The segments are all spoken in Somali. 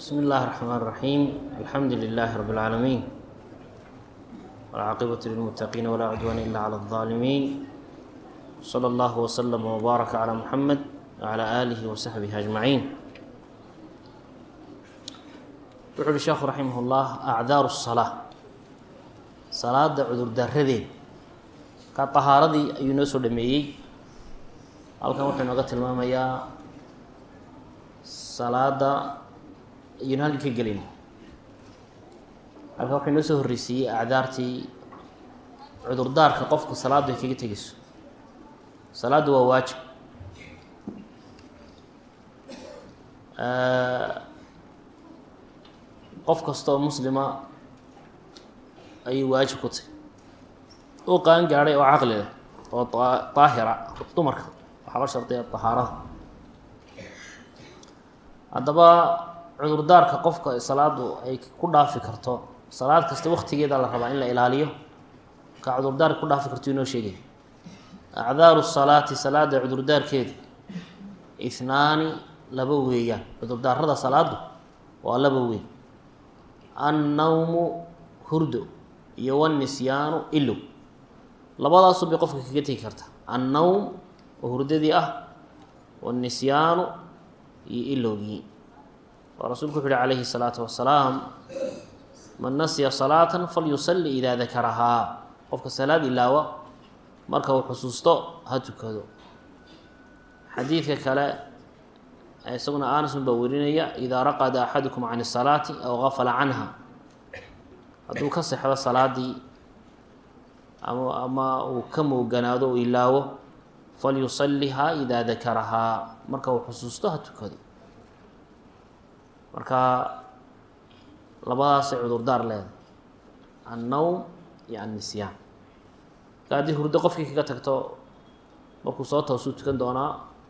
بسم الله الرحمن الرحيم الحمد لله رب العالمين والعاقبة للمتقين ولا عدوان إلا على الظالمين صلى الله وسلم وبارك على محمد وعلى آله وصحبه أجمعين wuxuu uhi sheekhu raximah ullah acdaaru الsalaa salaada cudur daradeed ka طahaaradii ayuu noo soo dhameeyey halkan wuxuu inooga tilmaamayaa salaada ayuuna halkan ka gelin halkan wuxuu inoo soo horreysiiyey acdaartii cudurdaarka qofku salaaddu ay kaga tegeyso salaaddu waa waajib qof kasta oo muslima ayay waajib ku tahy oo qaan gaadhay oo caqli leh oo daahira dumarka waxaa la shardiya dahaarada haddaba cudurdaarka qofka salaadu ay ku dhaafi karto salaad kasta waktigeeda la rabaa in la ilaaliyo ka cudurdaarka ku dhaafi karto inoo sheegay acdaaru salaati salaada cudurdaarkeeda ihnaani laba weeyaan cudurdaarada salaadu waa laba weyn annawmu hurdo iyo wanisyaanu ilow labadaasu bay qofka kaga tegi karta annawm oo hurdadii ah wanisyaanu iyo ilowgii oo rasuulku wuxu uhi calayhi الsalaatu wasalaam man nasiya salaata falyusalli idaa dakarahaa qofka salaad ilaawa marka uu xusuusto ha tukado xadiidka kale isaguna anasun baa werinaya idaa raqada axadukum can الsalaati aw gafala canha hadduu ka sexdo salaadii ama ama uu ka mooganaado u ilaawo falyusalihaa idaa dakarahaa marka uu xusuusto ha tukado marka labadaasay cudurdaar leedahay annowm iyo annisyaan marka haddii hurdo qofkii kaga tagto markuu soo toosuu tukan doonaa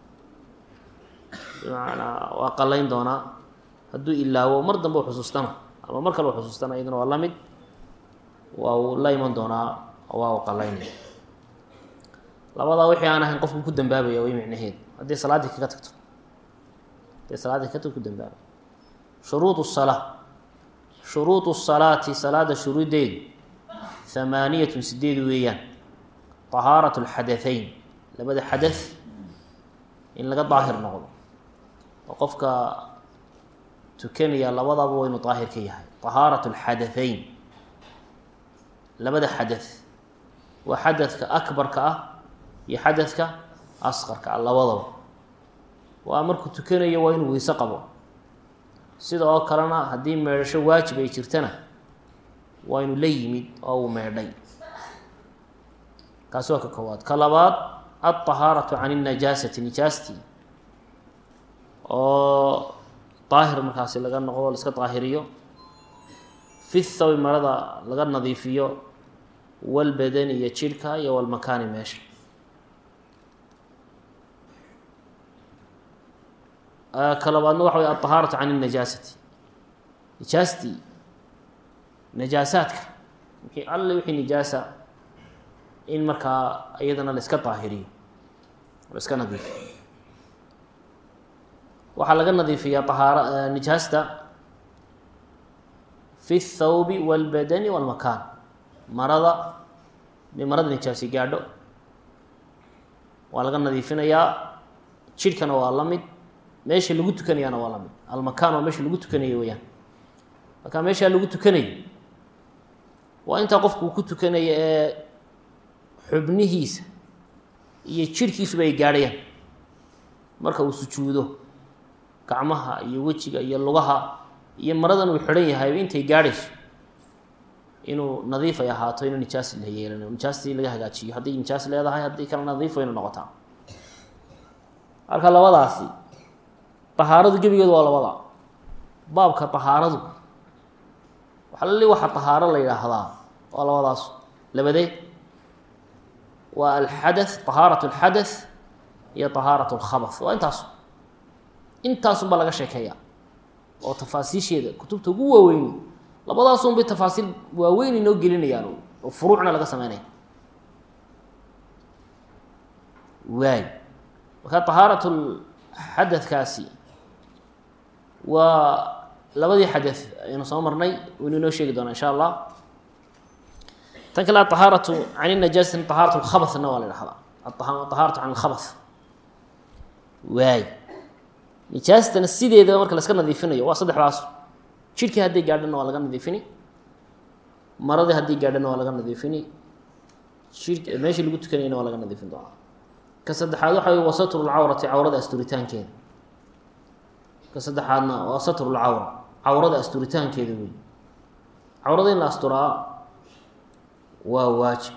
bimacnaa waa qalayn doonaa hadduu ilaawo mar dambe u xusuustana ama mar kale u xusuustana iyaduna waa la mid waa uu la iman doonaa waa u qalaynaya labadaa wixii aan ahayn qofku ku dambaabaya way micnaheed haddii salaaddii kaga tagto haddii salaaddii kaga tagto ku dambaabaya shuruud الsalaa shuruud الsalaati salaada shuruudeedu hamaaniyatun sideed weeyaan طahaaraة اlxadaثeyn labada xadaث in laga daahir noqdo oo qofka tukanaya labadaba waynu daahir ka yahay طahaaraة اlxadaثeyn labada xadaث waa xadadka akbarka ah iyo xadadka asqarka ah labadaba waa markuu tukanayo waa inuu weyse qabo sida oo kalena haddii meedhasho waajib ay jirtana waa inu la yimid oo uu meedhay kaasi waa ka koowaad ka labaad alطahaaratu can الnajaasati nijaastii oo daahir markaasi laga noqdo la iska daahiriyo fi thawi marada laga nadiifiyo walbadani iyo jidhka iyo walmakaani meesha ka labaadna waxa wey alطahaaratu can الnajaasati nijaastii najaasaadka wixii alle wixii nijaasa in markaa iyadana la iska daahiriyo la iska nadiifiyo waxaa laga nadiifiyaa ahaara nijaasta fi الthawbi wاlbadani wاlmakaan marada dee marada nijaasi gaadho waa laga nadiifinayaa jidhkana waa la mid meesha lagu tukanayaana waa la mid almakaan waa meesha lagu tukanayo weyaan markaa meeshaa lagu tukanayo waa intaa qofku uu ku tukanayo ee xubnihiisa iyo jidhkiisuba ay gaadhayaan marka uu sujuudo gacmaha iyo wejiga iyo lugaha iyo maradan uu xidhan yahayba intay gaadhayso inuu nadiif ay ahaato inuu nijaas la yeelano nijaastii laga hagaajiyo hadday nijaas leedahay haddii kale nadiif waynu noqotaa marka labadaasi tahaaradu gebigeedu waa labada baabka tahaaradu waxalali waxa tahaaro la yidhaahdaa waa labadaas labadee waa alxadath tahaarat alxadath iyo tahaarat alkhabath waa intaasu intaasunbaa laga sheekeeyaa oo tafaasiisheeda kutubta ugu waaweyni labadaasun bay tafaasiil waaweyn inoo gelinayaan oo furuucna laga sameynaya waay marka tahaarat xadadkaasi waa labadii xadee aynu soo marnay waynu inoo sheegi doonaa insha allah tan kale aطahaaratu can inajaasati طahaaratu اlkhabasna waa la dhahdaa aطahaaratu can اlkhabas waay nijaastana sideedaba marka laska nadiifinayo waa saddexdaas jidhkii hadday gaadhana waa laga nadiifini maradii haddii gaadhana waa laga nadiifini jir meeshii lagu tukanayana waa laga nadiifin doonaa ka saddexaad waxa wey wa satru lcawrati cawrada asturitaankeeda ka saddexaadna waa satru lcawra cawrada asturitaankeeda wey cawrada in la asturaa waa waajib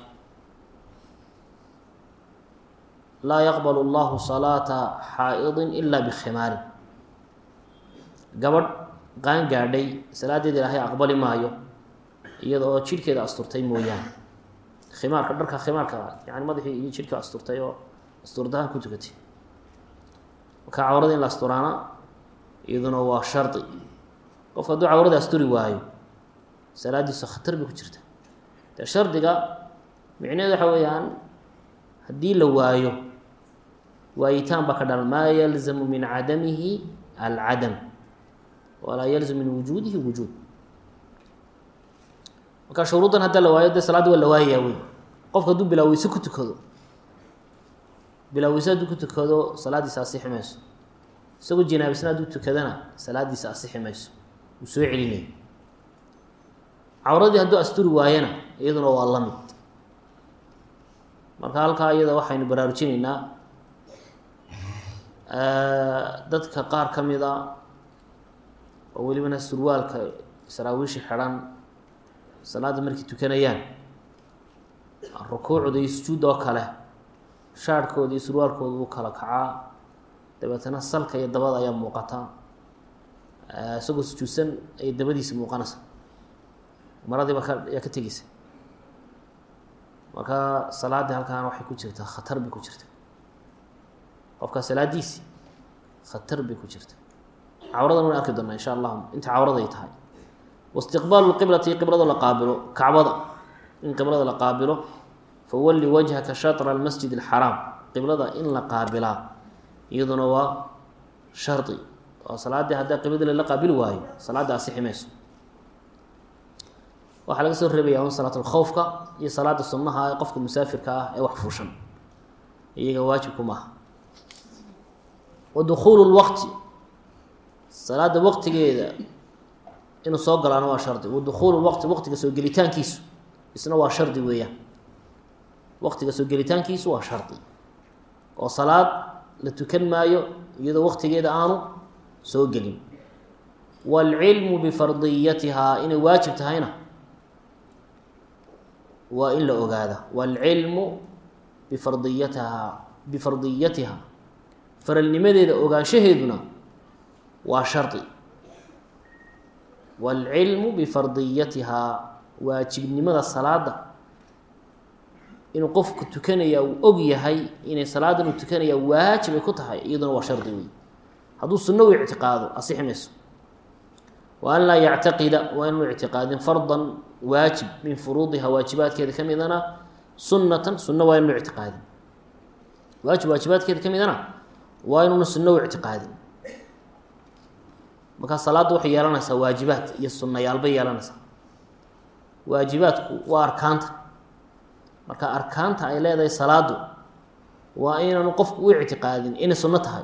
laa yaqbal اllahu salaata xaa'idin ila bikhimaarin gabadh qaan gaadhay salaadeeda ilaahay aqbali maayo iyada oo jidhkeeda asturtay mooyaane khimaarka dharka khimaarka yani madaxii iyo jidhka asturtay oo asturdahaan ku tukatay marka cawrada in la asturaana iyaduna waa shardi qofka hadduu cawrada asturi waayo salaadiisu khatar bay ku jirta dee shardiga micneheed waxa weeyaan haddii la waayo waayitaan baa ka dhalan maa yalzamu min cadamihi alcadam walaa yalzam min wujuudihi wujuud marka shuruuddan haddaa la waayo dee salaaddi waa la waayayaa wey qofka hadduu bilaaweyse ku tukado bilaaweyse hadduu ku tukado salaaddiisa asixi mayso isagoo jinaabisna hadduu tukadana salaaddiisa asixi mayso wuu soo celinaya cawradii hadduu asturi waayana iyaduna waa la mid marka halkaa iyada waxaynu baraarujinaynaa dadka qaar ka mid a oo welibana surwaalka saraawiishi xidhan salaadda markay tukanayaan rukuucda iyo sujuudda oo kale shaarhkooda iyo surwaalkooda u kala kacaa dabeetana salka iyo dabada ayaa muuqata isagoo sujuudsan ay dabadiisa muuqanaysa maradiiba ka ayaa ka tegeysa marka salaaddii halkaana waxay ku jirtaa khatar bay ku jirta qofkaa salaadiisi khatar bay ku jirta cawradan wana arki doonaa insha allahu inta cawrada ay tahay waistiqbaalu lqiblati qiblada la qaabilo kacbada in qiblada la qaabilo fawalli wajhaka shatra almasjid alxaraam qiblada in la qaabilaa iyaduna waa shardi oo salaaddii haddaa qiblada lala qaabili waayo salaadda asixi mayso waxaa laga soo reebaya un salaat lkhowfka iyo salaada sunnaha ee qofka musaafirka ah ee wax fuushan iyaga waajibku maaha wa dukhuulu lwaqti salaada waqtigeeda inuu soo galaana waa shardi wa dukhuulu lwaqti waqtiga soo gelitaankiisu isna waa shardi weeyaan waqtiga soo gelitaankiisu waa shardi oo salaad la tukan maayo iyadoo waqtigeeda aanu soo gelin waalcilmu bifardiyatihaa inay waajib tahayna waa in la ogaada waalcilmu bifardiyatihaa bifardiyatiha faralnimadeeda ogaanshaheeduna waa shardi waalcilmu bifardiyatihaa waajibnimada salaada inuu qofku tukanaya uu og yahay inay salaadan uu tukanaya waajib ay ku tahay iyaduna waa shardi wey hadduu sunno u ictiqaado asixi mayso wa an laa yactaqida waa inuu ictiqaadin fardan waajib min furuudiha waajibaadkeeda ka midana sunnatan sunno waa inuu ictiqaadin waajib waajibaadkeeda ka midana waa inuuna sunno u ictiqaadin markaa salaadda waxay yeelanaysaa waajibaad iyo sunnayaalbay yeelanaysaa waajibaadku waa arkaanta marka arkaanta ay leedahay salaadu waa inaanu qofku u ictiqaadin inay sunno tahay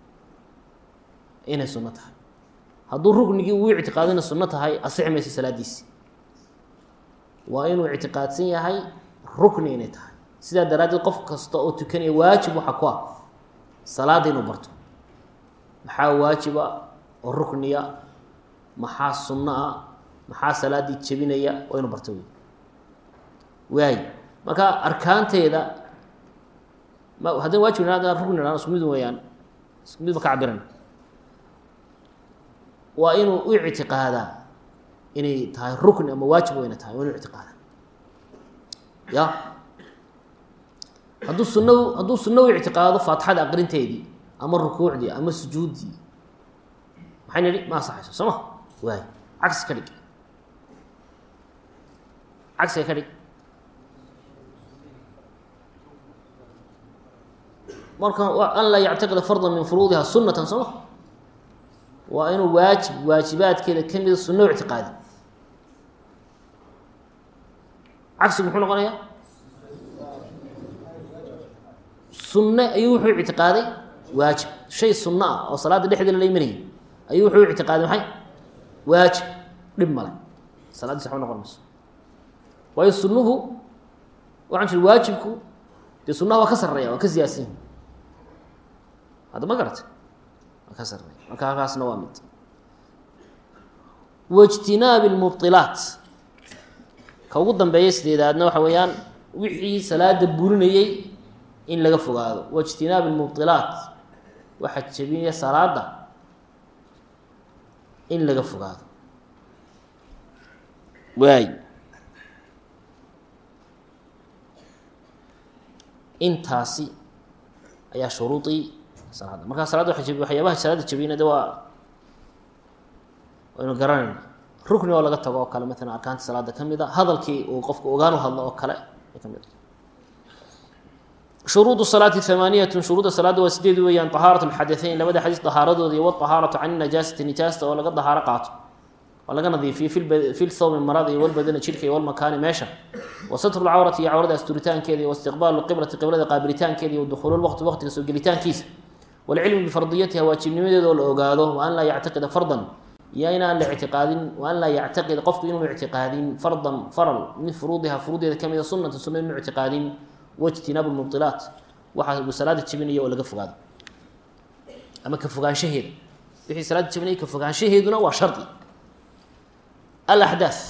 inay sunno tahay hadduu ruknigii uu ictiqaado inay sunno tahay asixi mayso salaadiisi waa inuu ictiqaadsan yahay rukni inay tahay sidaa daraaddeed qof kasta oo tukanaya waajib waxaa ku ah salaada inuu barto maxaa waajiba oo rukniya maxaa sunno ah maxaa salaaddii jebinaya waa inuu barto wey waay marka arkaanteeda ma haddana waajib na rukni na isku mid weyaan isku mid ba ka cabiran waa inuu u ictiqaadaa inay tahay rukni ama waajib wayna tahay waa inu ictiqaadaa ya hadduu sunna hadduu sunno u ictiqaado faatixada aqrinteedii ama rukuucdii ama sujuuddii maxay nidhi ma asaxayso soo ma waay cagsi ka dhig cagsiga ka dhig marka an laa yactiqida fardan min furuudiha sunatan soo ma waa inuu waajib waajibaadkeeda ka mida sunno u ictiqaadi cagsigu muxuu noqonayaa sunne ayuu wuxuu ictiqaaday waajib shay sunno ah oo salaadda dhexdeeda la imanayay ayuu wuxuu u ictiqaaday maxay waajib dhib male salaaddiis waxba noqon mayso waayo sunnuhu waxaan jiri waajibku dee sunnaha waa ka sarreeya waa ka siyaadsan yahi hadda ma garata waa ka sarreeya marka halkaasna waa mid waijtinaabi lmubdilaat ka ugu dambeeya sideedaadna waxa weeyaan wixii salaada burinayey in laga fogaado waijtinaabi lmubdilaat waxaa jebinaya salaada in laga fogaado waay intaasi ayaa shuruudii salaada markaa salaada waa jeb waxyaabaha salaada jebiyna de waa waynu garanayna rukni oo laga tago oo kale maalan arkaanta salaada ka mid a hadalkii uu qofku ogaan u hadlo oo kale ay ka mid a shuruud salaati hamaaniyatun shuruudda salaada waa sideed weeyaan طahaarat اlxadaثeyn labada xadiis طahaaradooda iyo wطahaaratu can najaasati nijaasta oo laga dahaaro qaato oo laga nadiifiyo fi lthawmi marada iyo walbadana jirka iyo walmakaani meesha wa satru lcawrati iyo cawrada asturitaankeeda iyo waistiqbaalu qiblati qiblada qaabilitaankeeda iyo dukhuulu lwaqti waqtiga soo gelitaankiisa walcilmu bifardiyatiha waajibnimadeeda oo la ogaado wa an laa yactaqida fardan iyo in aan la ictiqaadin wa an laa yactaqida qofku inuunu ictiqaadin fardan faral min furuudiha furuudeeda ka mida sunata sunna inuu ictiqaadin waijtinaabu lmubdilaat waxaa uu salaada jebinaya oo laga fogaado ama ka fogaanshaheeda wixii salaada jebinaya ka fogaanshaheeduna waa shardi alaxdaah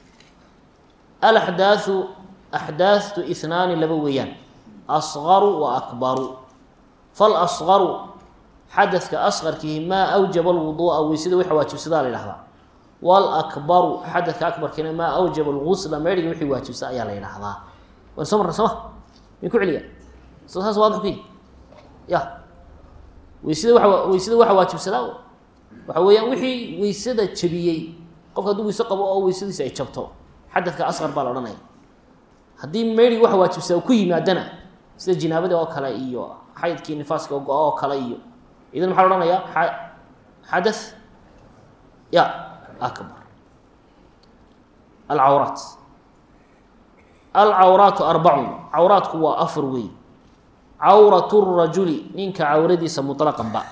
alaxdaaثu axdaahtu ihnaani laba weeyaan asgaru wa akbaru falasgaru xadadka asqarkihi maa awjaba alwuduu'a weysada waxa waajibsadaa la yidhahdaa walakbaru xadadka akbarkiina maa awjaba algusla meydhiga wixii waajibsa ayaa la yidhahdaa waan soo marna sooma min ku celiya so saas waadix ku ya weysada waa weysada waxa waajibsadaa waxa weeyaan wixii weysada jebiyey qofka hadduu weyse qabo oo weysadiisa ay jabto xadadka asqar baa la odhanaya haddii meydhigi waxa waajibsadaa ku yimaadana sida jinaabada oo kale iyo xaydkii nifaaska oo go-a oo kale iyo idan maxaa la ohanayaa xadath ya akbar alcawraat alcawraatu arbacun cawraatku waa afar wey cawratu rajuli ninka cawradiisa muطlaqan ba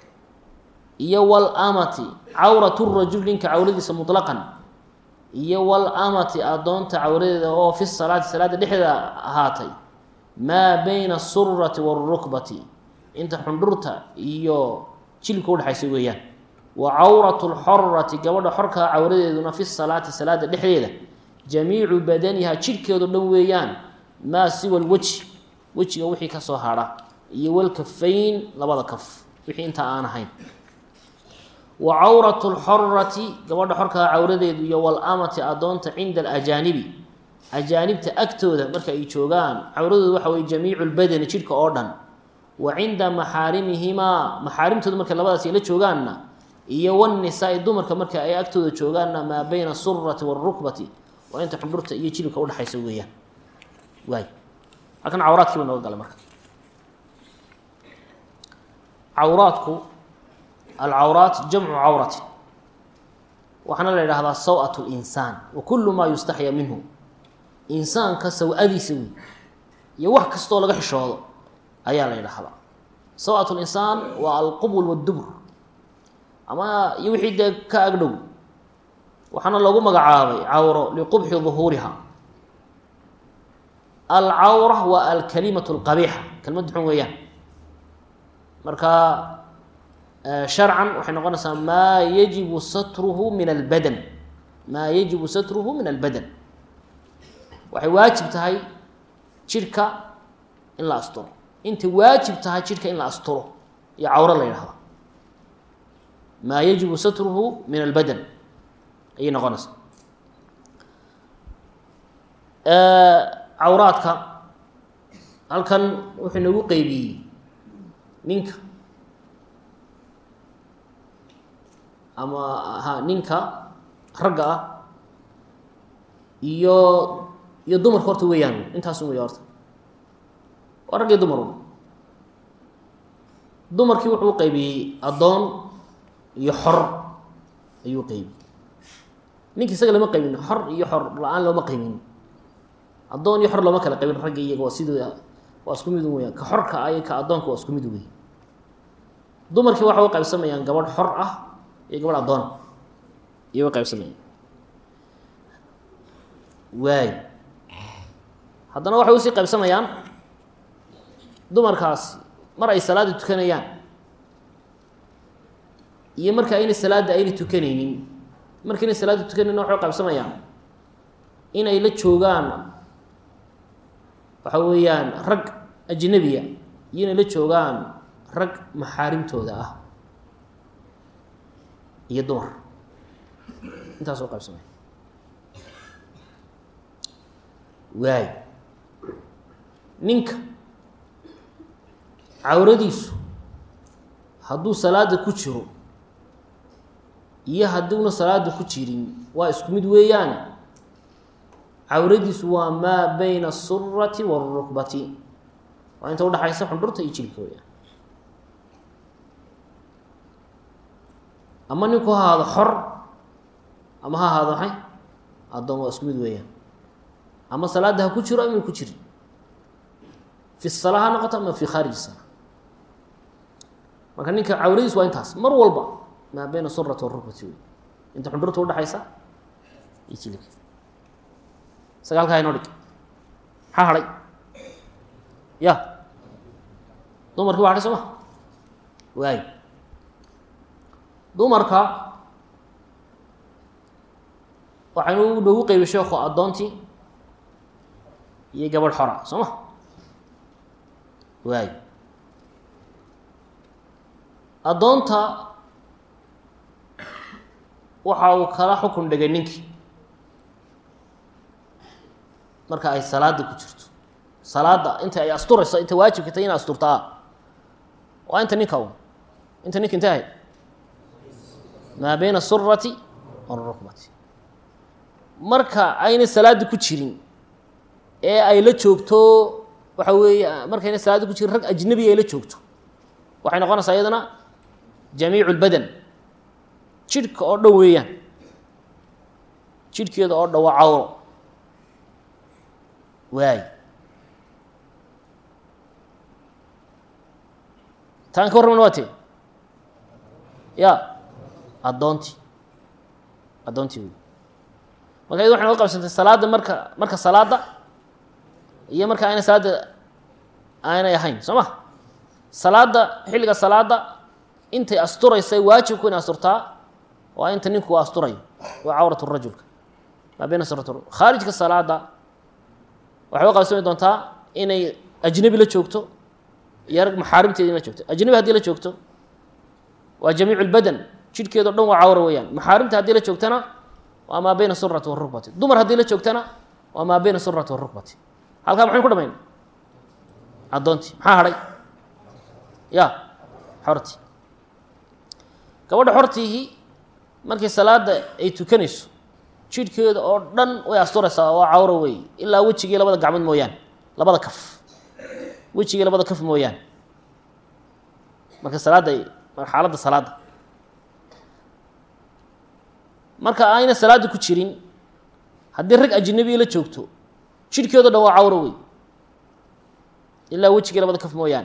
iyo walamati cawratu rajuli ninka cawradiisa muطlaqan iyo walamati adoonta cawradeeda oo fi salaati salaada dhexdeeda ahaatay maa bayna asurati wاlrukbati inta xundhurta iyo jilibka udhexaysa weeyaan wa cawratu lxorati gabadha xorkaa cawradeeduna fi salaati salaada dhexdeeda jamiicu badaniha jidhkeedo dhan weeyaan maa siwa lwejhi wejiga wixii kasoo hadha iyo walkafayn labada kaf wixii intaa aan ahayn wa cawratu lxorati gabadha xorkaa cawradeedu iyo walamati adoonta cinda alajaanibi ajaanibta agtooda marka ay joogaan cawradooda waxa weye jamiicu lbadani jidhka oo dhan wa cinda maxaarimihimaa maxaarimtooda markay labadaas ay la joogaanna iyo wanisaa-i dumarka marka ay agtooda joogaanna maa bayna asurati waalrukbati waa inta xundhurta iyo jilibka udhexaysa weeyaan waay halkan cawraadkii ba nooga galay marka cawraadku alcawraat jamcu cawratin waxaana la yidhahdaa saw-at linsaan wa kullu maa yustaxya minhu insaanka saw-adiisa wey iyo wax kastoo laga xishoodo ayaa la yidhaahdaa saw-at linsaan waa alqubul waddubur ama iyo wixii dee ka agdhow waxaana loogu magacaabay cawro liqubxi duhuuriha alcawra waa alkalimatu alqabiixa kelmad xun weeyaan marka sharcan waxay noqonaysaa maa yajibu satruhu min albadan maa yajibu satruhu min albadan waxay waajib tahay jidhka in la asturo intay waajib tahay jidhka in la asturo iyo cawro la yidhahda maa yajibu satruhu min albadan ayay noqonaysaa cawraadka halkan wuxuu nagu qeybiyey ninka ama ha ninka ragga ah iyo iyo dumarka horta weeyaan intaasun wey horta waa rag iyo dumar dumarkii wuxuu u qaybiyey addoon iyo xor ayuu qeybiyey ninki isaga lama qaybin xor iyo xor la-aan looma qaybin addoon iyo xor looma kala qaybin ragga iyaga waa sidooda waa isku mid weya ka xorka ah iyo ka addoonka waa isku mid wey dumarkii waxay u qaybsamayaan gabadh xor ah iyo gabadh addoona iyo way qaybsamayaan waay haddana waxay usii qaybsamayaan dumarkaasi mar ay salaada tukanayaan iyo marka ayna salaadda ayna tukanaynin markayna salaada tukanaynin waxay u qaybsamayaan inay la joogaan waxa weeyaan rag ajnabiya iyo inay la joogaan rag maxaarimtooda ah iyo dumar intaas oo qaybsamaya waay ninka cawradiisu hadduu salaada ku jiro iyo hadduuna salaada ku jirin waa isku mid weeyaane cawradiisu waa maa bayna asurati waalrukbati waa inta udhaxaysa xundhurta iyo jilka weyaan ama ninku ha ahaado xor ama ha ahaado maxay addoon waa isku mid weeyaan ama salaada ha ku jiro ama ku jirin fi sala ha noqoto ama fi khaarij sala marka ninka cawradiis waa intaas mar walba maa bayna surati warukbati wey inta xundhurta udhaxaysa iyo jilka sagaalkaa inoo dhig maxaa hadhay ya dumarkii waa hadhay soo ma waay dumarka waxaynu noogu qeybay sheekhu addoontii iyo gabadh xora soo ma waay addoonta waxa uu kala xukun dhigay ninkii marka ay salaada ku jirto salaada inta ay asturayso inta waajibka tahay ina asturtaa waa inta ninka un inta ninka intay ahayd maa bayna asurati walrukbati marka ayna salaada ku jirin ee ay la joogto waxa weeye markayna salaada ku jirin rag ajnabi ay la joogto waxay noqonaysaa iyadana jamiicu lbadan jidhka oo dhan weeyaan jidhkeeda oo dhan waa cawro waay taan ka warramana waa tee ya addoontii addoontii wey marka iyad waxay noga qabsantay salaadda marka marka salaadda iyo marka ayna salaadda aanay ahayn soo ma salaadda xilliga salaadda intay asturaysa waajibku inay asturtaa waa inta ninku asturayo waa cawrat rajulka maa bayna surat khaarijka salaada waxay u qabsami doontaa inay ajnabi la joogto iyo rag maxaarimteeda in la joogto ajnabi haddii la joogto waa jamiicu lbadan jidhkeedo dhan waa cawra weeyaan maxaarimta haddii la joogtana waa maa bayna surati warukbati dumar haddii la joogtana waa maa bayna surati warukbati halkaa maxaynu ku dhamayn addoontii maxaa hadhay ya xortii gabadha xortiihii markii salaada ay tukanayso jidhkeeda oo dhan way asturaysaa waa cawro wey ilaa wejigii labada gacmood mooyaane labada kaf wejigii labada kaf mooyaane marka salaadda ay xaaladda salaadda marka ayna salaada ku jirin haddii rag ajnabiya la joogto jidhkeedo dhan waa cawro wey ilaa wejigii labada kaf mooyaane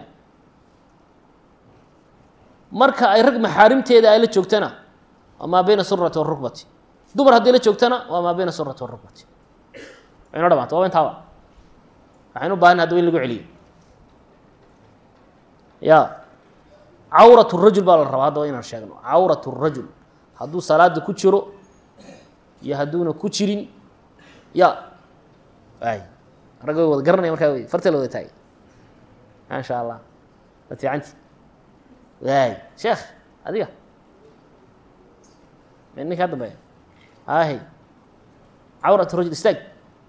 marka ay rag maxaarimteeda ay la joogtana waa maa bayna surati warukbati dumar haddii la joogtana waa maa bayna surati warukbati waynoo dhamaanta waaba intaaba waxaynu u baahana hadaba in lagu celiyo ya cawrat rajul baa la rabaa haddaba inaan sheegno cawrat rajul hadduu salaada ku jiro iyo hadduuna ku jirin ya ay ragga way wada garanaya markaa wey farta la wada taagay maasha allah waad fiicanti waay sheekh adiga m ninka ka dambeeya ahy cawrat rajul istaag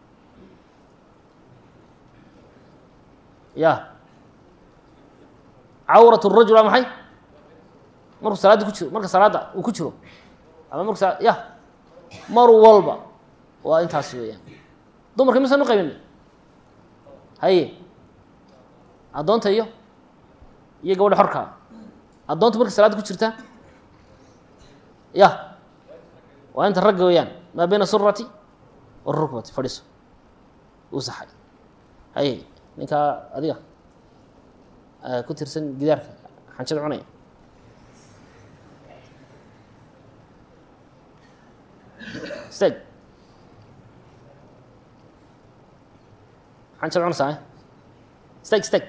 ya cawrat rajul waa maxay markuu salaadda ku jiro marka salaadda uu ku jiro ama marku sa ya mar walba waa intaas weeyaan dumarka misaan u qaybina haye addoonta iyo iyo gabadha xorkaa addoonta marka salaadda ku jirta ya waa inta ragga weeyaan maa bayna surati warukbati fadhiso uu saxay haye ninkaa adiga ku tirsan gidaarka xanjada cunaya stag xanjada cunaysaa stag stag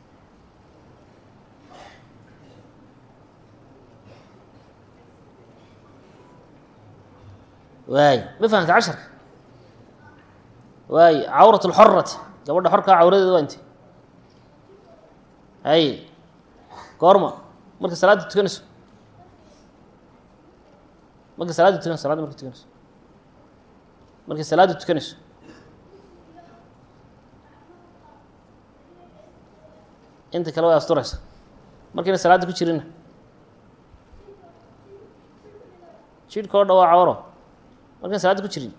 waay ma fahamta casharka waay cawrat اlxorati gabadha xorkaa cawradeeda waa inte hay goorma marka salaadda tukanayso marka salaadda tukanayso salada marka tukanayso markay salaadda tukanayso inta kale way asturaysa markayna salaadda ku jirina jidhka oo dha waa cawro markaan salaadda ku jirin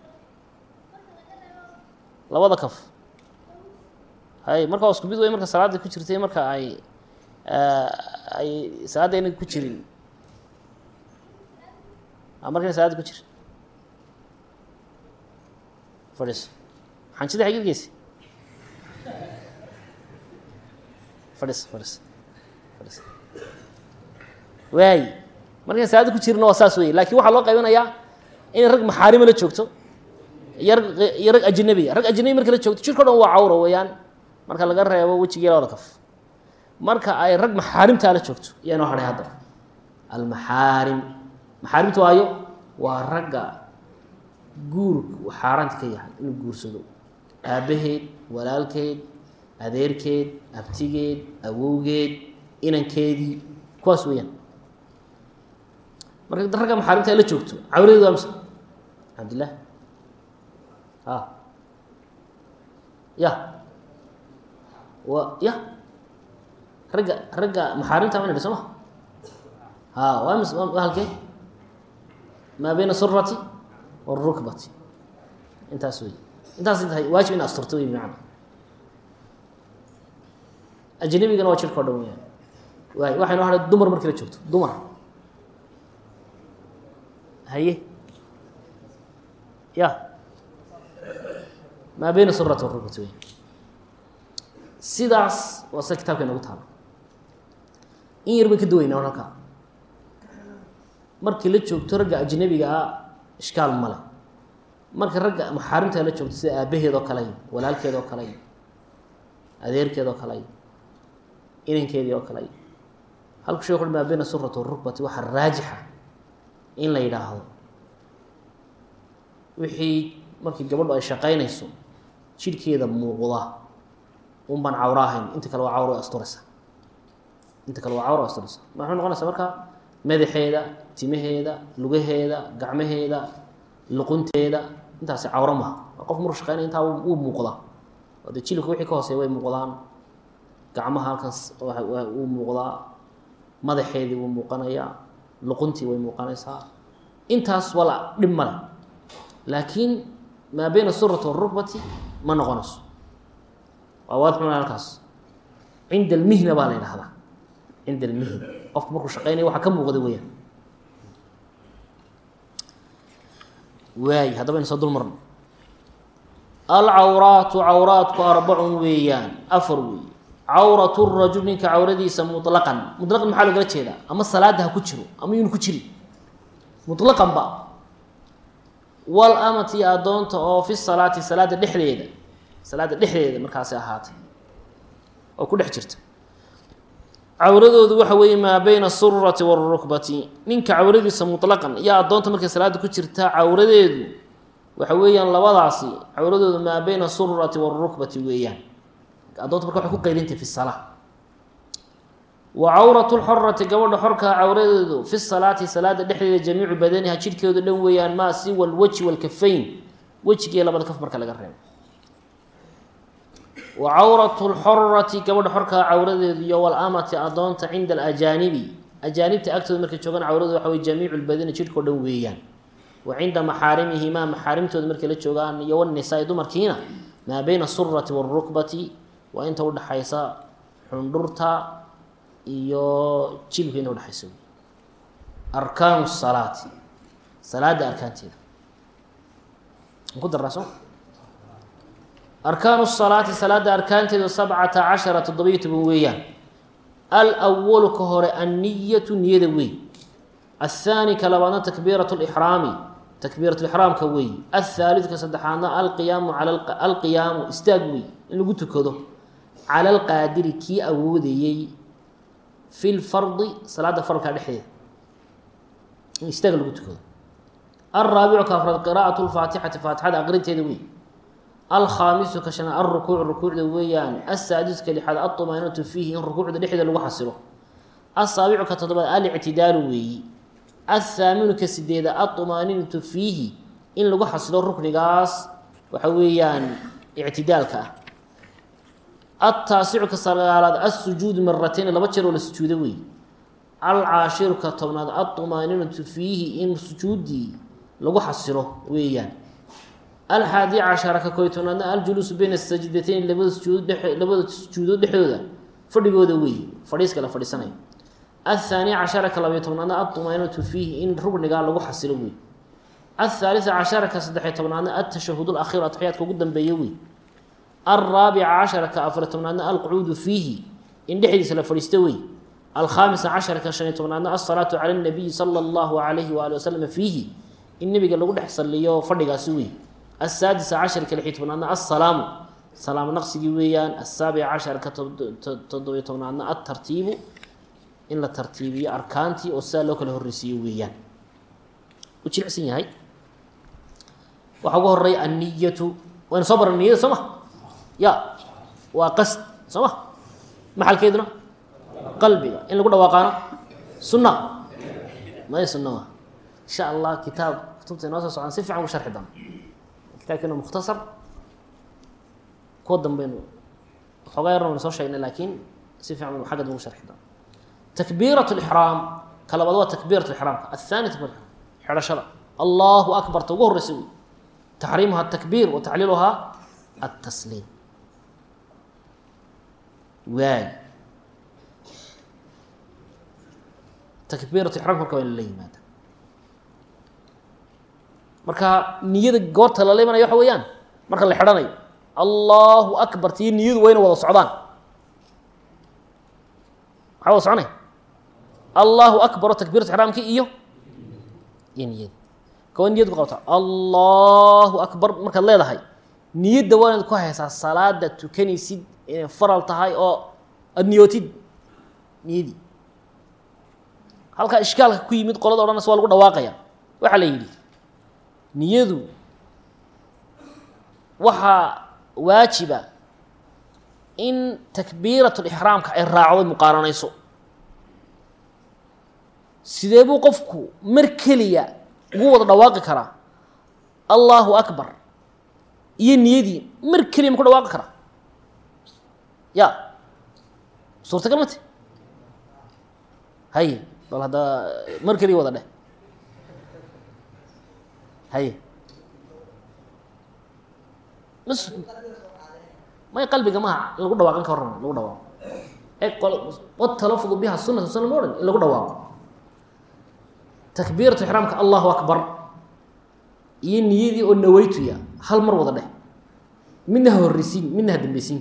labada kaf hay marka waa isku mid wey marka salaadda ku jirtay marka ay ay salaadda ayna ku jirin markayna salaadda ku jirin fadhiiso xanjida xagid geysa fadhiiso fadhiiso fadhiiso waay markaan salaadda ku jirina waa saas wey lakin waxaa loo qaybinayaa inay rag maxaarima la joogto iyo rag iyo rag ajnabiya rag ajnabi marka la joogto jirka o dhan waa cawra weeyaan marka laga reebo wejigii labada kaf marka ay rag maxaarimtaa la joogto iyaa noo hadhay hadda almaxaarim maxaarimta waayo waa ragga guurka uu xaaraanta ka yahay inuu guursado aabbaheed walaalkeed adeerkeed abtigeed awowgeed inankeedii kuwaas weeyaan marka ragga maxaarimta ay la joogto cawradeed waa mise cabdillah a ya wa ya ragga ragga maxaarimta ma ina soo ma ha waa mis waa halkee maa bayna surati warukbati intaas wey intaas tahay waajib in asturto wey bimacna ajnabigana waa jirka o dhan weyaan waay waxay noo hadhay dumar markii la joogto dumar haye ya maa bayna surati warukbati wey sidaas waa sida kitabka inagu taalo in yar bay ka duwaynaa halkaa markii la joogto ragga ajnabiga ah ishkaal male marka ragga maxaarimta la joogto sida aabaheed oo kale walaalkeed oo kale adeerkeed oo kale inankeedii oo kale halku shek ui maa bayna surati warukbati waxaa raajixa in la yidhaahdo wixii markii gabadhu ay shaqaynayso jidhkeeda muuqda un baan cawro ahayn inta kale waa cawro way asturaysa inta kale waa cawro way asturaysa maxay noqonaysaa marka madaxeeda timaheeda lugaheeda gacmaheeda luqunteeda intaasi cawro maha waa qof maruu shaqeynaya intaa wuu muuqdaa oo dee jilibka wixii ka hooseeya way muuqdaan gacmaha halkaas wuu muuqdaa madaxeedii wuu muuqanayaa luquntii way muuqanaysaa intaas wala dhib male laakiin maa bayna surati warukbati ma noqonayso waa waadxuna halkaas cinda almihna baa la yidhahdaa cinda almihna qofku markuu shaqeynaya waxaa ka muuqda weyaan waay haddaba aynu soo dul marno alcawraatu cawraatku arbacun weeyaan afar weeye cawratu rajul ninka cawradiisa muطlaqan muطlaqan maxaa loogala jeedaa ama salaada ha ku jiro ama yuuna ku jirin muطlaqan ba wal amati addoonta oo fi salaati salaada dhexdeeda salaada dhexdeeda markaasi ahaatay oo ku dhex jirta cawradoodu waxa weeye maa bayna asurati wاrukbati ninka cawradiisa muطlaqan iyo addoonta markay salaada ku jirta cawradeedu waxa weeyaan labadaasi cawradoodu maa bayna asurati wاrukbati weeyaan addoonta marka waxay ku qaydintay fi salaa wa cawratu lxorati gabadha xorkaa cawradeedu fi salaati salaada dhexdeeda jamiicu badaniha jidhkeedu dhan weeyaan maa siwa alwajhi walkafayn wejigiiyo labada kaf marka laga reebo wa cawratu lxorati gabadha xorkaa cawradeedu iyo walamati addoonta cinda alajaanibi ajaanibta agtooda markay joogaan cawradeedu waxa wey jamiicu lbadani jidhkao dhan weeyaan wa cinda maxaarimihimaa maxaarimtooda markay la joogaan iyo wanisaa-i dumarkiina maa bayna asurati wاlrukbati waa inta udhaxaysa xundhurta iyo jilibka inta udhexaysa arkaanu salaati salaada arkaanteeda ku daraa soo arkaanu salaati salaada arkaanteedu sabcata cashara toddobiyo toban weeyaan alwalu ka hore anniyatu niyada wey athaani ka labaadna takbiirat lixraami takbiirat lixraamka wey athaalidu ka saddexaadna alqiyaamu cala alqiyaamu istaag wey in lagu tukado cala alqaadiri kii awoodayey fi lfardi salaada faralka dhexdeeda in istaag lagu tukado alraabicu ka afraad qiraa'at lfaatixati faatixada aqrinteeda wey alkhaamisu ka shanaad alrukuuc rukuucda weeyaan asaadisu ka lixaad alطumaaninatu fiihi in rukuucda dhexdeeda lagu xasilo asaabicu ka toddobaad alictidaalu weeyi athaaminu ka sideeda alطumaaninatu fiihi in lagu xasilo ruknigaas waxa weeyaan ictidaalka ah altaasicu ka sagaalaad alsujuudu maratayn laba jeer oo la sujuudo wey alcaashiru ka tobnaad alطumaaninatu fiihi in sujuudii lagu xasilo weeyaan alxaadi cashara ka koy tobnaadna aljuluusu bayna sajdatayn labada sujuud labada sujuudood dhexdooda fadhigooda weeye fadhiiska la fadhiisanayo athaani cashara ka labayo tobnaadna alطumaaninatu fiihi in rugnigaa lagu xasilo wey athaalisa cashara ka saddexiy tobnaadna altashahud lakhiir atxiyaadka ugu dambeeya wey alraabica cashara ka afariy tobnaadna alqucuudu fiihi in dhexdiisa la fadhiisto wey alkhaamisa cashara ka shaniy tobnaadna alsalaatu cala اnabiyi sala اllahu alayhi waali wasalam fiihi in nebiga lagu dhex saliyo fadhigaasi wey asaadisa casharka lixi tobnaadna assalaamu salaam naqsigii weeyaan asaabica casharka toddobiyo tobnaadna altartiibu in la tartiibiyo arkaantii oo sidaa loo kala horreysiiyo weeyaan u jilicsan yahay waxaa ugu horeeya anniyatu waynu soo baran niyada soo ma ya waa qasd soo ma maxalkeeduna qalbiga in lagu dhawaaqaano sunna may sunna ma insha allah kitaab kutubta inoo soo socdaan si fiican ugu sharxi doona kitaabkeena mukhtasar kuwa dambeynu xoogaa yarna waynu soo sheegnay laakiin si fiican baynu xagga dambe ugu sharxi doona takbiirat lixraam ka labaad waa takbiirat lixraamka athaani takbir xidhashada allahu akbar ta ugu horreysa wey taxriimuha atakbiir wa tacliiluhaa altasliim waay takbiirat ixraamka marka waa in lala yimaada marka niyada goorta lala imanaya waxa weeyaan marka la xidhanayo allahu akbar tii niyadu wayna wada socdaan maxaa wada soconaya allahu akbar oo takbiirat ixraamkii iyo iyo niyada kawa niyad ku qabta allahu akbar markaad leedahay niyadda waa inaad ku haysaa salaada tukanaysid inay faral tahay oo aada niyootid niyadii halkaa ishkaalka ku yimid qolada odhanaysa waa lagu dhawaaqaya waxaa la yidhi niyadu waxaa waajiba in takbiirat lixraamka ay raacdo muqaaranayso sidee buu qofku mar keliya ugu wada dhawaaqi karaa allahu akbar iyo niyadii mar keliya ma ku dhawaaqi karaa ya suurtagal mate haye bal hadda mar keliya wada dheh haye mas may qalbiga maha in lagu dhawaaqin ka warrama lagu dhawaaqo e qol watalafudu biha sunata sunna ma odhan in lagu dhawaaqo takbiiratu ixraamka allahu akbar iyo niyadii oo naweytuya hal mar wada dheh midna ha horreysiin midna ha dambeysiin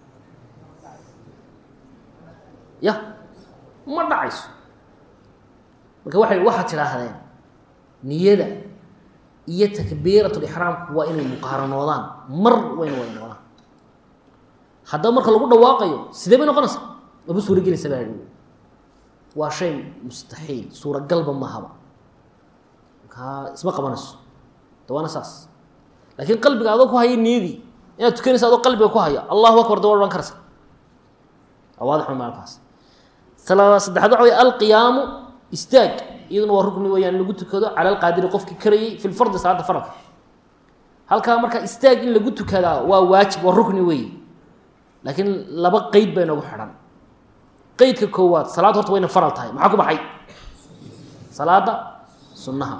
ya ma dhacayso marka waxay waxaad tidhaahdeen niyada iyo takbiirat lixraamku waa inay muqaaranoodaan mar wayna wada noqdaan haddaba marka lagu dhawaaqayo sidee bay noqonaysaa maba suura gelaysa baa i waa shay mustaxiil suuragalba mahaba markaa isma qabanayso da waana saas laakiin qalbiga adoo ku haya niyadii inaad tukanaysa adoo qalbiga ku haya allahu akbar da waa odhan karaysa waadix maalkaas talaada saddexaad waxa wey alqiyaamu istaag iyaduna waa rukni weeyaan in lagu tukado cala alqaadiri qofkii karayay fi lfardi salaada faralka halkaa marka istaag in lagu tukadaa waa waajib waa rukni weeye laakiin laba qeyd baa inoogu xidhan qeydka koowaad salaad horta wayna faral tahay maxaa ku baxay salaada sunnaha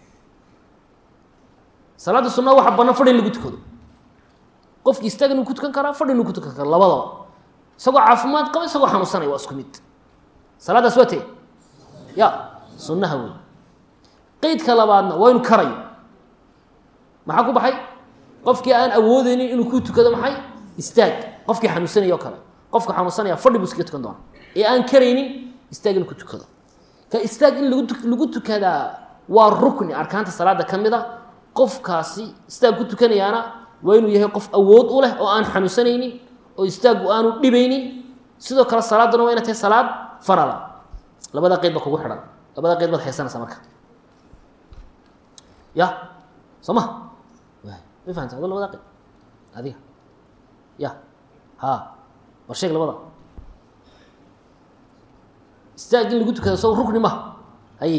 salaada sunnaha waxa banaan fadhi in lagu tukado qofki istaag inuu ku tukan karaa fadhi inuu ku tukan kara labadaba isagoo caafimaad qaba isagoo xanuunsanaya waa isku mid salaadaas waa tee ya sunnaha wey qeydka labaadna waa inu karayo maxaa ku baxay qofkii aan awoodeynin inuu ku tukado maxay istaag qofkii xanuunsanaya o kale qofka xanuunsanaya fadhi buu iskaga tukan doona ee aan karaynin istaag inuu ku tukado ka istaag in lagu lagu tukadaa waa rukni arkaanta salaada ka mid a qofkaasi istaag ku tukanayaana waa inuu yahay qof awood u leh oo aan xanuunsanaynin oo istaagu aanu dhibaynin sidoo kale salaaduna waa ina tahay salaad farala labada qeyd ba kugu xidhan labada qeyd baad haysanaysaa marka ya soo ma ma fahamta ado labada qeyd adiga ya ha war sheeg labada istaag in lagu tukado so rukni maha haye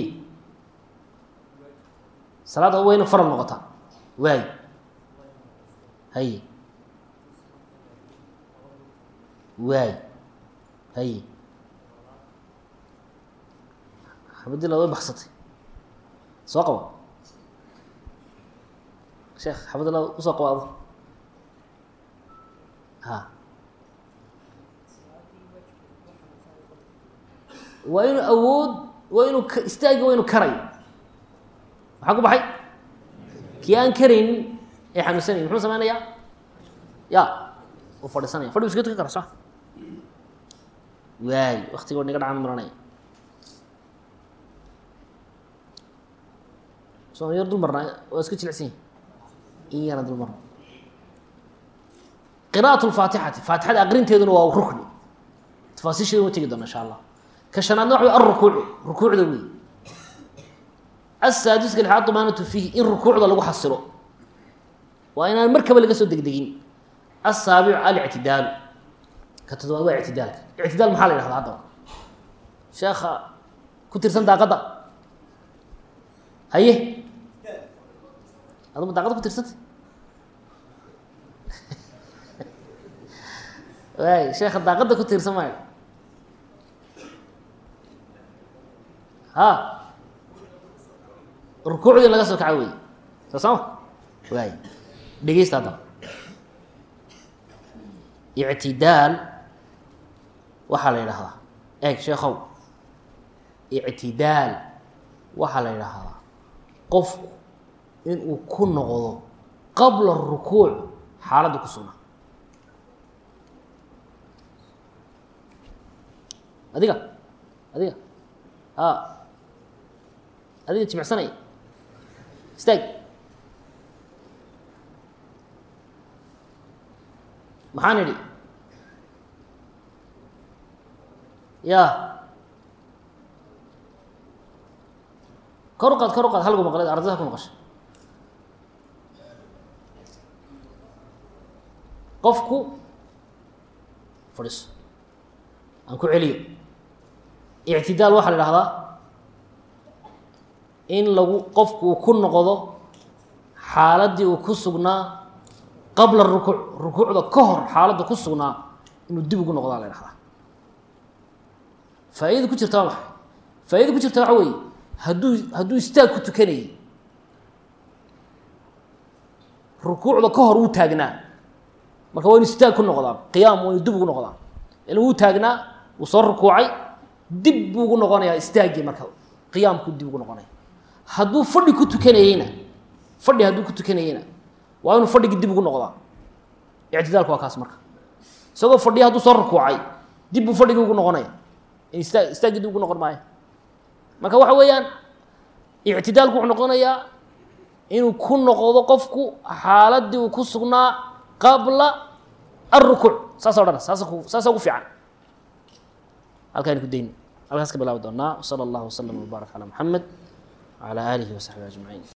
salaada wayna faral noqotaa waay haye waay haye xabadila way baksatay soo qaba sheekh xabadila usoo qaba ado ha waa inuu awood waa inuu istaagi waa inu karayo maxaa ku baxay kii aan karaynin ee xanuunsanaynin muxuu samaynayaa ya uu fadhiisanaya fadhi bu iska tukan kara soo waay waktiga wa niga dhacan maranaya soo yar dul marnaa waa iska jilicsan yahi in yara dul marna qira'at lfaatixati faatixada aqrinteeduna waa rukni tafaasiisheeda wa tegi doona insha allah ka shanaadna waxa wey alrukuucu rukuucda wey asaadiska lixaad dumaanatu fiihi in rukuucda lagu xasilo waa inaan markaba laga soo degdegin asaabicu alictidaalu ka toddobaad waa ictidaalka ictidaal maxaa la yhahda haddaba sheekha ku tirsan daaqadda haye aduma daaqadda ku tirsantay waay sheekha daaqadda ku tiirsan maayo ha rukuucdii laga soo kaco wey soo sama waay dhegeysta haddaba ictidaal waxaa la yidhaahdaa eeg sheekhow ictidaal waxaa la yidhaahdaa qofku inuu ku noqdo qabla rukuuc xaaladda ku sugnaa adiga adiga a adiga jimicsanay istaag maxaan idhi ya kor u qaad kor u qaad halgu maqleed ardada ku maqasha qofku fadhiiso aan ku celiyo ictidaal waxaa la idhahdaa in lagu qofku uu ku noqdo xaaladdii uu ku sugnaa qabla rukuuc rukuucda ka hor xaaladda ku sugnaa inuu dib ugu noqdaa la dhahdaa faa-idada ku jirta waa maxay faa-idada ku jirta waxa weeye hadduu hadduu istaag ku tukanayay rukuucda ka hor wuu taagnaa marka waa inu istaag ku noqdaa qiyaam waa inu dib ugu noqdaa ila wuu taagnaa wuu soo rukuucay dib buu ugu noqonayaa istaaggii marka qiyaamkuu dib ugu noqonaya hadduu fadhi ku tukanayeyna fadhi hadduu ku tukanayeyna waa inuu fadhigii dib ugu noqdaa ictidaalku waa kaas marka isagoo fadhiya hadduu soo rukuucay dib buu fadhigii ugu noqonaya ista istaaggii dib ugu noqon maayo marka waxa weeyaan ictidaalku wuxuu noqonayaa inuu ku noqdo qofku xaaladii uu ku sugnaa qabla alrukuuc saasa o dhan saasa ku saasa ugu fiican halkaaynu ku dayni halkaas ka bilaabi doonaa wsala allahu waslama wbaarak calaa muxamed wcalaa aalihi wasaxbihi ajmaciin